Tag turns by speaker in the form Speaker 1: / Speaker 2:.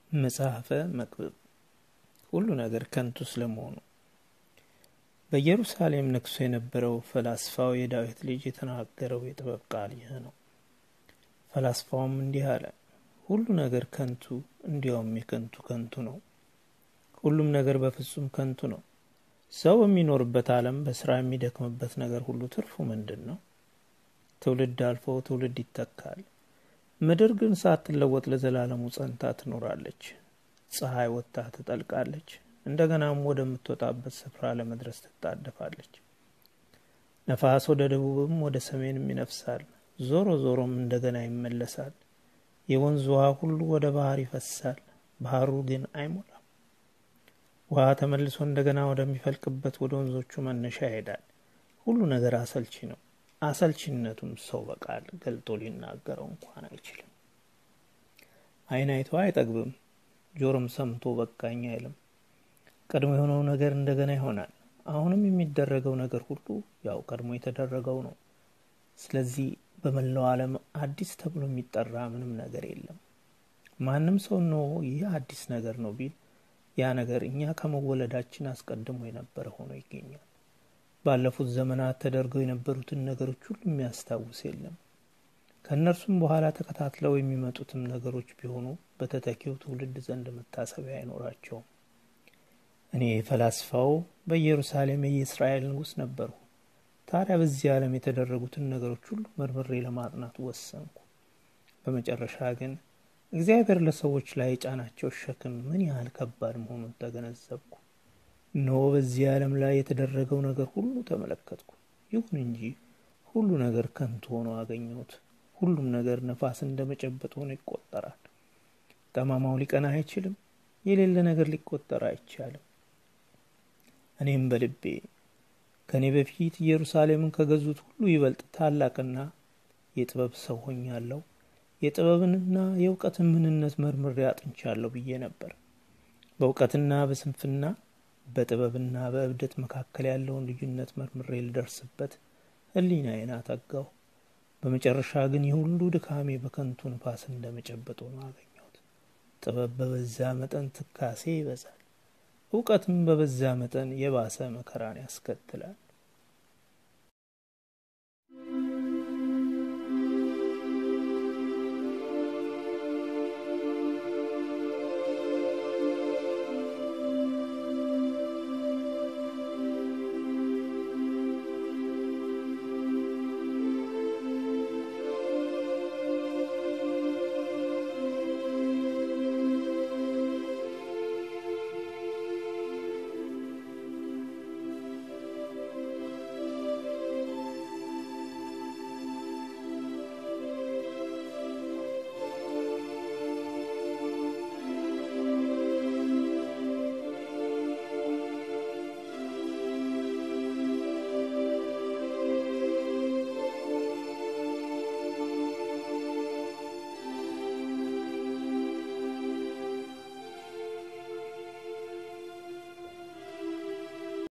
Speaker 1: መጽሐፈ መክብብ ሁሉ ነገር ከንቱ ስለመሆኑ። በኢየሩሳሌም ነግሶ የነበረው ፈላስፋው የዳዊት ልጅ የተናገረው የጥበብ ቃል ይህ ነው። ፈላስፋውም እንዲህ አለ፣ ሁሉ ነገር ከንቱ፣ እንዲያውም የከንቱ ከንቱ ነው። ሁሉም ነገር በፍጹም ከንቱ ነው። ሰው በሚኖርበት ዓለም በስራ የሚደክምበት ነገር ሁሉ ትርፉ ምንድን ነው? ትውልድ አልፎ ትውልድ ይተካል። ምድር ግን ሳትለወጥ ለዘላለሙ ጸንታ ትኖራለች። ፀሐይ ወጥታ ትጠልቃለች፣ እንደገናም ወደምትወጣበት ስፍራ ለመድረስ ትጣደፋለች። ነፋስ ወደ ደቡብም ወደ ሰሜንም ይነፍሳል፣ ዞሮ ዞሮም እንደገና ይመለሳል። የወንዝ ውሃ ሁሉ ወደ ባህር ይፈሳል፣ ባህሩ ግን አይሞላም። ውሃ ተመልሶ እንደገና ወደሚፈልቅበት ወደ ወንዞቹ መነሻ ይሄዳል። ሁሉ ነገር አሰልቺ ነው። አሰልቺነቱም ሰው በቃል ገልጦ ሊናገረው እንኳን አይችልም። ዓይን አይቶ አይጠግብም፣ ጆሮም ሰምቶ በቃኝ አይልም። ቀድሞ የሆነው ነገር እንደገና ይሆናል። አሁንም የሚደረገው ነገር ሁሉ ያው ቀድሞ የተደረገው ነው። ስለዚህ በመላው ዓለም አዲስ ተብሎ የሚጠራ ምንም ነገር የለም። ማንም ሰው ነው ይህ አዲስ ነገር ነው ቢል ያ ነገር እኛ ከመወለዳችን አስቀድሞ የነበረ ሆኖ ይገኛል። ባለፉት ዘመናት ተደርገው የነበሩትን ነገሮች ሁሉ የሚያስታውስ የለም። ከእነርሱም በኋላ ተከታትለው የሚመጡትም ነገሮች ቢሆኑ በተተኪው ትውልድ ዘንድ መታሰቢያ አይኖራቸውም። እኔ ፈላስፋው በኢየሩሳሌም የእስራኤል ንጉሥ ነበርሁ። ታዲያ በዚህ ዓለም የተደረጉትን ነገሮች ሁሉ መርምሬ ለማጥናት ወሰንኩ። በመጨረሻ ግን እግዚአብሔር ለሰዎች ላይ የጫናቸው ሸክም ምን ያህል ከባድ መሆኑን ተገነዘብኩ። እነሆ በዚህ ዓለም ላይ የተደረገው ነገር ሁሉ ተመለከትኩ። ይሁን እንጂ ሁሉ ነገር ከንቱ ሆኖ አገኘሁት። ሁሉም ነገር ነፋስ እንደ መጨበጥ ሆኖ ይቆጠራል። ጠማማው ሊቀና አይችልም፣ የሌለ ነገር ሊቆጠር አይቻልም። እኔም በልቤ ከእኔ በፊት ኢየሩሳሌምን ከገዙት ሁሉ ይበልጥ ታላቅና የጥበብ ሰው ሆኛለሁ፣ የጥበብንና የእውቀትን ምንነት መርምሬ አጥንቻለሁ ብዬ ነበር። በእውቀትና በስንፍና በጥበብና በእብደት መካከል ያለውን ልዩነት መርምሬ ልደርስበት ሕሊናዬን አተጋሁ። በመጨረሻ ግን የሁሉ ድካሜ በከንቱ ንፋስ እንደ መጨበጥ ሆኖ አገኘሁት። ጥበብ በበዛ መጠን ትካሴ ይበዛል፣ እውቀትም በበዛ መጠን የባሰ መከራን ያስከትላል።